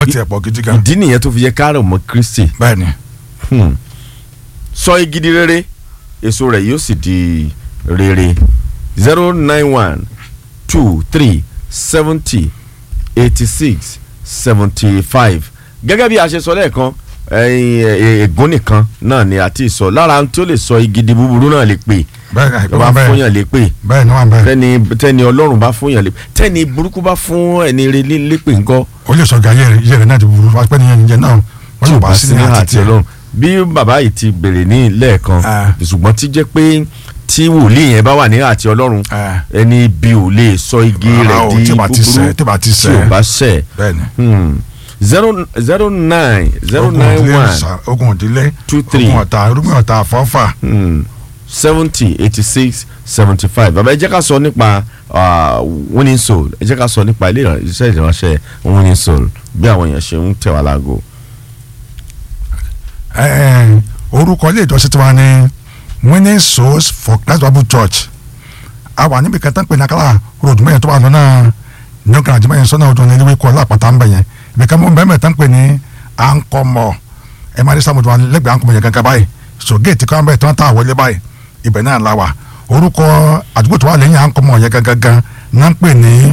tiẹ̀ pọ̀ gidi gan ìdí nìyẹn tó fi yẹ ká rọ̀ mọ́ Kristi bẹ́ẹ̀ ni Hmm. sọ igi di rere èso rẹ̀ yóò sì di rere zero nine one two three seventy eighty six seventy five gẹ́gẹ́ bí a ṣe sọ lẹ́ẹ̀kan ẹ̀yìn, ẹ̀, ègún nìkan náà ni a ti sọ lára ohun tí ó lè sọ igi di búburú náà lè pè bẹ́ẹ̀ ni tó bá bẹ́ẹ̀ fúnyàn lè pè bẹ́ẹ̀ ni wọ́n bẹ́ẹ̀ tẹ́ni tẹ́ni ọlọ́run bá fúnyàn lè pè tẹ́ni burúkú bá fún ẹni rẹ lé- lépè ńkọ́ ó lè sọ gàyẹ rẹ yẹ rẹ náà ti burú wá pẹ́ nìyẹn nìyẹn náà wọ́n yóò bá sí ní àti tiẹ̀ ọlọ́run bí bàbá yìí ti bèrè ní lẹ́ẹ̀kan Ah. ṣùgbọ́n tí jẹ́ pé tí wòlíì yẹn bá wà ní àti ọlọ́run Ah. ẹni bí ò lè sọ igi Rárá rẹ̀ o, di tí ò bá ti búburú ṣẹ̀, tí ò bá ti tí ò ṣẹ̀. bá ṣẹ̀ bẹ́ẹ̀ ni Hmm. zero zero nine zero ogun nine òdílé one ṣá- ogun òdílé two three. ogun ọ̀tá irúgbìn ọ̀tá àfọ́fà seventy eighty six seventy five bàbá ẹ jẹ́ ká sọ nípa ah, winning soul ẹ jẹ́ ká sọ nípa ilé ìràn- iṣẹ́ ìránṣẹ́ winning soul bí àwọn èèyàn ṣe ń tẹ̀ wá láago. Ẹ, ẹ, orúkọ ilé ìjọsìn tiwa ni winning souls for Christ Bible Church a wà níbi kẹta ń pè ní akala road mẹ́yẹn tó wà lọ́nà new garage mẹ́yẹn sọ́nà ọdún ní kọ́ lápáta ń bẹ̀ yẹn ibi kan mọ́ bẹ́ẹ̀ mẹ́ta ń pè ní ankọmọ ẹ máa rí sàmùjọ lẹ́gbẹ̀ẹ́ ankọmọ yẹn gangan báyìí so géètì kan bẹ́ẹ̀ tó ń tà wọlé báyìí ibẹ̀ náà la wà orúkọ àdúgbò tó wà lẹ́yìn ankọmọ yẹn gangan gan náà ń pè ní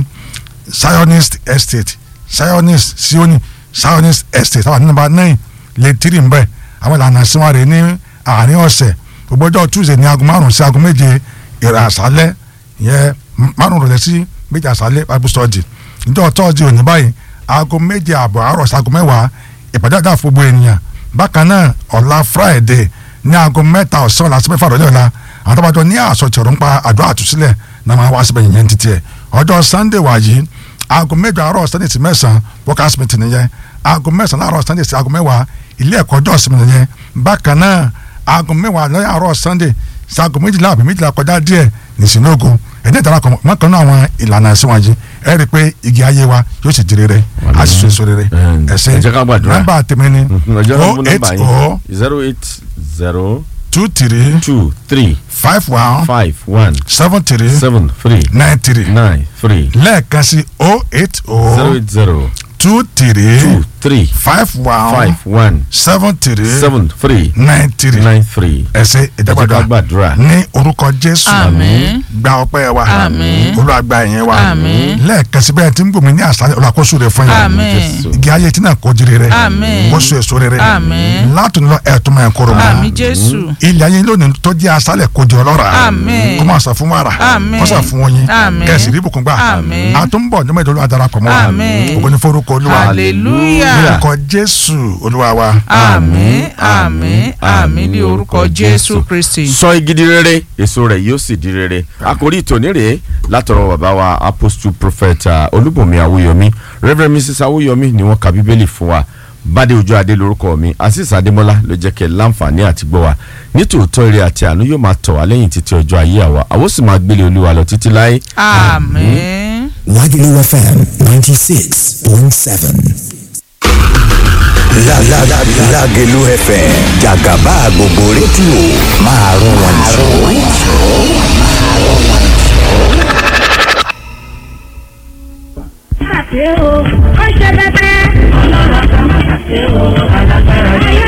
Zionist Estate Zionist Sioni Zionist Estate àwọn nígbà náà lè tírì ń bẹ̀ àwọn ìlànà ìsinmi rẹ̀ ní àárín ọ̀sẹ̀ gbogbo ọjọ́ Tuesday ní aago márùn-ún sí aago méje ìrà àṣálẹ́ yẹn márùn-ún rẹ̀ sí méje àṣálẹ́ Bible study níjọ́ Thursday òní báyìí aago méje àbọ̀ àárọ̀ sí aago mẹ́wàá ìpàdé àdá fún gbogbo ènìyàn bákan náà ọ̀la Friday ní aago mẹ́ta ọ̀sán ọ̀la sí mẹ́fà rọ̀lẹ́ ọ̀la àwọn tọ́bajọ ní àsọtìrọ̀ ń pa àdúrà àtúnṣílẹ̀ náà máa wá síbẹ̀ yẹn títí ẹ̀ ọjọ́ Sunday wàyí aago mẹ́jọ àárọ̀ Sunday sí mẹ́sàn-án workers meeting nìyẹn aago mẹ́sàn-án àárọ̀ Sunday sí aago mẹ́wàá ilé ẹ̀kọ́ ọjọ́ ìsinmi nìyẹn bákan náà aago mẹ́wàá lọ́yà àárọ̀ Sunday sí aago méjìlá àbí méjìlá kọjá díẹ̀ nìsínlógún ẹ̀dẹ́ ìdarapọ̀ mọ́kàn náà àwọn ìlànà ẹ̀sìn wọ̀nyí ẹ rí i pé igi ayé wa yóò sì di rere a sì so èso rere Ẹ ẹ̀sẹ̀ jẹ́ ká gbàdúrà. nọ́mbà tèmi ni ọjọ́ náà mú oh nọ́mbà eight yín oh zero eight zero two three two three five one five one seven three seven three nine three nine three lẹ́ẹ̀kan sí oh eight zero oh eight zero two three two three five one five one seven three seven three nine three nine three. ẹsẹ ẹ jẹ́ ká ìdàgbàdà gbàdúrà. ní orúkọ jésù Àmín. gba ọpẹ́ wa Àmín. olúwa gba ìyẹn wa Àmín. lẹ́ẹ̀kan sí bẹ́ẹ̀ tí ń gbòmí ní àṣálẹ́ olùkóso rẹ fún yín Àmín. Jésù. igi ayé tí náà kó jíire rẹ Àmín. kó so èso rere Àmín. látòun lọ ẹ̀ẹ́dùn máa ń kóró mọ́ àmì jésù ilé ayé lónìí tó jẹ́ aṣálẹ̀ kó di ọlọ́ra Àmín. kó máa sọ fún wàrà Àmín. kó sọ fún oyin Àmín. kẹsì rí ibùkún gbà Àmín. àtúnbọ̀ ọjọ́ mẹ́jọ olúwa darapọ̀ mọ́ wa Àmín. ògo ní forúkọ olúwa hallelujah orúkọ jésù olúwa wa àmín àmín àmín ní orúkọ jésù kristi. sọ igi di rere èso rẹ̀ yóò sì di rere àkórí ìtòní rèé látọ̀rọ̀ bàbá wa apostle prophet uh, olúbùnmi awúyọmí reverend mrs awúyọmí ni wọ́n ka bíbélì fún wa bádé ojú adé lórúkọ mi azeez adémọlá ló jẹ́ kẹ́ láǹfààní àti gbọ́ wa nítòótọ́ ire àti àánú yóò máa tọ̀ wá lẹ́yìn títí ọjọ́ ayé àwa àwọn sì máa gbélé olúwa lọ títí láé. àmín. Lagelu FM 96.7. La la la Lágelú FM jàgàbá gbogbo rédíò máa rún wọn jù. ṣe o ó ṣe bẹbẹ. ọlọ́run kan máa ṣe o alágbára yìí.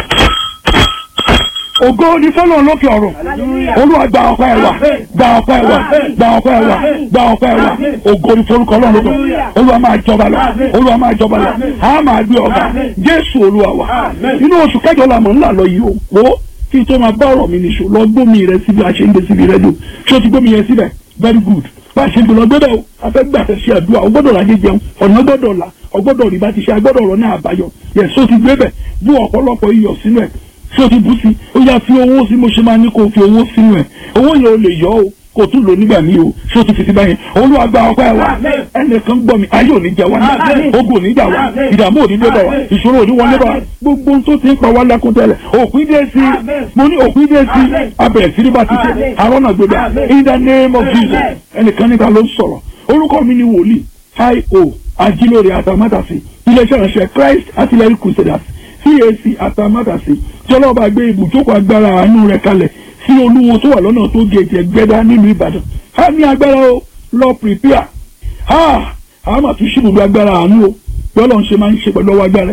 ògo ni fọlọ́n lókè ọ̀rọ̀ olúwa gba ọpẹ́ wa gba ọpẹ́ wa gba ọpẹ́ wa gba ọpẹ́ wa ògo ni forúkọ ọlọ́run lókè olúwa máa jọba lọ olúwa máa jọba lọ a máa gbé ọba jésù olúwa wa inú oṣù kẹjọ la mọ̀ ńlá lọ yìí o wo kí n tó máa bá ọ̀rọ̀ mi nìṣó lọ gbómi rẹ síbi àṣẹ ń gbé síbi rẹ dùn ṣé o ti gbómi yẹn síbẹ̀ very good bá a ṣe gbé lọ gbọ́dọ̀ o a fẹ́ gbà fẹ́ ṣe àdúrà o gbọ́dọ̀ lajẹ jẹun ọ̀nà gbọ́dọ̀ la ọgbọ́dọ̀ rí bá ti ṣe agbọ́dọ̀ ọ̀rọ̀ náà àbáyọ yẹ so ti gbé bẹ̀ bú ọ̀pọ̀lọpọ̀ iyọ̀ sínú ẹ̀ tí o ti bú sí ó yá fi owó sí mo ṣe máa ní kó o fi owó sínú ẹ̀ owó yẹn o lè yọ o kó o tún lò nígbà míì o tí o ti fi sí báyẹn olúwa gba ọpẹ́ wa ẹnìkan gbọ́ mi ayé ò ní jẹ wá ogun ò ní jà wá ìdààmú ò ní dé bá wa ìṣòro ò ní wọlé bá wa gbogbo ohun tó ti ń pa wá lákún tẹ́lẹ̀ òpin dé sí mo ní òpin dé sí abẹ̀rẹ̀ sí ní bá ti ṣe àwọn náà gbé bá in the name of Jesus ẹnìkan níta ló ń sọ̀rọ̀ orúkọ mi ni wòlíì io ajílóore àtàmátàsí iléeṣẹ́ ìránṣẹ́ Christ Artillery Crusaders CAC àtàmátàsí tí ọlọ́ba gbé ibùjókòó agbára àánú rẹ̀ kalẹ̀ sí olúwo tó wà lọ́nà tó gèjì ẹgbẹ́dá nílùú Ìbàdàn a ní agbára o lọ prepare a a máa tún ṣíbùdó agbára àánú o bí Ọlọ́run ṣe máa ń ṣe pẹ̀lú ọwọ́ agbára